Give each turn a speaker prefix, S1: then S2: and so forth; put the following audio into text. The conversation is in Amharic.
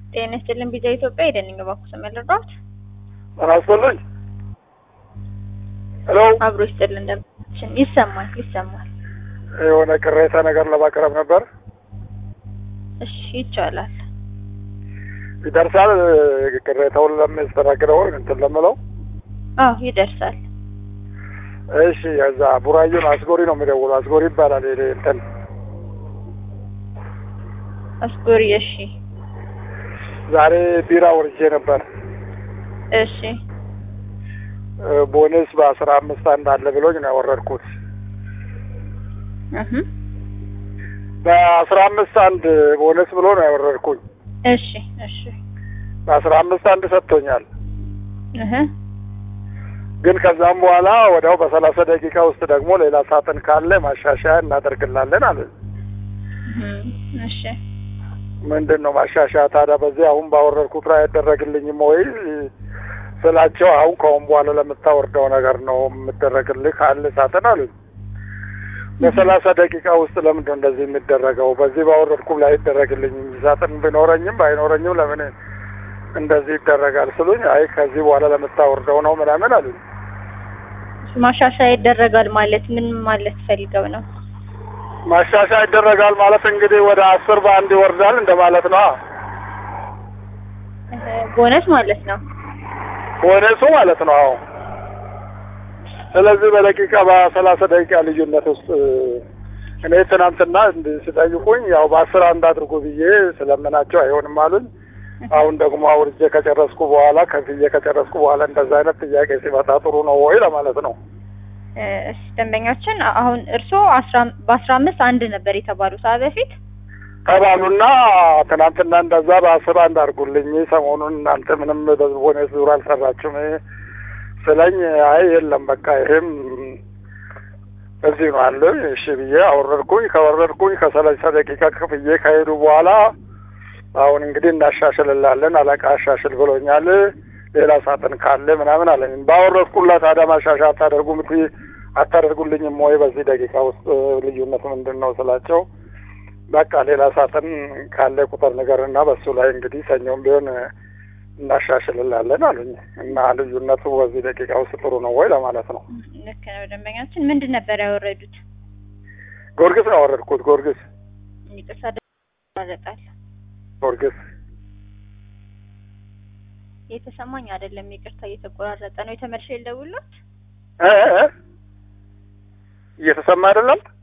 S1: ጤና ይስጥልን ቢዛ ኢትዮጵያ የደንኝ ባኩስ መለራት
S2: ጤና ይስጥልኝ። ሄሎ
S1: አብሮ ይስጥልን እንደምችን ይሰማል ይሰማል።
S2: የሆነ ቅሬታ ነገር ለማቅረብ ነበር።
S1: እሺ ይቻላል።
S2: ይደርሳል ቅሬታውን ለሚያስተናግደው እንትን ለምለው
S1: አዎ ይደርሳል።
S2: እሺ እዛ ቡራዩን አስጎሪ ነው የሚደውሉ አስጎሪ ይባላል። ይሄ እንትን
S1: አስጎሪ እሺ
S2: ዛሬ ቢራ ወርጄ ነበር።
S1: እሺ
S2: ቦነስ በአስራ አምስት አንድ አለ ብሎኝ ነው ያወረድኩት።
S1: እህ
S2: በአስራ አምስት አንድ ቦነስ ብሎ ነው ያወረድኩኝ።
S1: እሺ እሺ
S2: በአስራ አምስት አንድ ሰጥቶኛል።
S1: እህ
S2: ግን ከዛም በኋላ ወዲያው በሰላሳ ደቂቃ ውስጥ ደግሞ ሌላ ሳጥን ካለ ማሻሻያ እናደርግላለን አለ።
S1: እሺ
S2: ምንድን ነው ማሻሻያ ታዲያ? በዚህ አሁን ባወረድኩት ላይ አይደረግልኝም ወይ ስላቸው፣ አሁን ከአሁን በኋላ ለምታወርደው ነገር ነው የምደረግልህ ካለ ሳጥን አሉኝ። በሰላሳ ደቂቃ ውስጥ ለምንድን ነው እንደዚህ የሚደረገው? በዚህ ባወረድኩ ላይ አይደረግልኝም። ሳጥን ቢኖረኝም ባይኖረኝም ለምን እንደዚህ ይደረጋል ስሉኝ፣ አይ ከዚህ በኋላ ለምታወርደው ነው ምናምን አሉኝ።
S1: ማሻሻያ ይደረጋል ማለት ምን ማለት ፈልገው ነው?
S2: ማሻሻያ ይደረጋል ማለት እንግዲህ ወደ አስር በአንድ ይወርዳል እንደማለት ነው።
S1: እህ ቦነስ ማለት ነው።
S2: ቦነሱ ማለት ነው። አዎ። ስለዚህ በደቂቃ በሰላሳ ደቂቃ ልዩነት ውስጥ እኔ ትናንትና እንዲህ ሲጠይቁኝ ያው በአስር አንድ አድርጎ ብዬ ስለምናቸው አይሆንም አሉኝ። አሁን ደግሞ አውርጄ ከጨረስኩ በኋላ ከፍዬ ከጨረስኩ በኋላ እንደዛ አይነት ጥያቄ ሲመጣ ጥሩ ነው ወይ ለማለት ነው።
S1: እሺ ደንበኛችን አሁን እርስዎ አስራ በአስራ አምስት አንድ ነበር የተባሉት ሰዓት በፊት
S2: ተባሉና ትናንትና እንደዛ በአስር አንድ አድርጉልኝ ሰሞኑን እናንተ ምንም በቦነስ ዙር አልሰራችሁም ስለኝ፣ አይ የለም በቃ ይሄም እዚህ ነው አለ። እሺ ብዬ አወረድኩኝ። ከወረድኩኝ ከሰላሳ ደቂቃ ክፍዬ ከሄዱ በኋላ አሁን እንግዲህ እናሻሽልላለን አለቃ አሻሽል ብሎኛል። ሌላ ሳጥን ካለ ምናምን አለኝ። ባወረድኩላት ታዲያ ማሻሻያ አታደርጉም አታደርጉልኝም ወይ በዚህ ደቂቃ ውስጥ ልዩነት ምንድን ነው ስላቸው በቃ ሌላ ሳጥን ካለ ቁጥር ንገርና በሱ ላይ እንግዲህ ሰኞም ቢሆን እናሻሽልላለን አሉኝ። እና ልዩነቱ በዚህ ደቂቃ ውስጥ ጥሩ ነው ወይ ለማለት ነው።
S1: ልክ ነው ደንበኛችን ምንድን ነበር ያወረዱት?
S2: ጊዮርጊስ ነው ያወረድኩት። ጊዮርጊስ
S1: ይቅርታ ይቋረጣል።
S2: ጊዮርጊስ
S1: የተሰማኝ አይደለም። ይቅርታ እየተቆራረጠ ነው። የተመልሼ ልደውልዎት?
S2: እ እ እየተሰማ አይደለም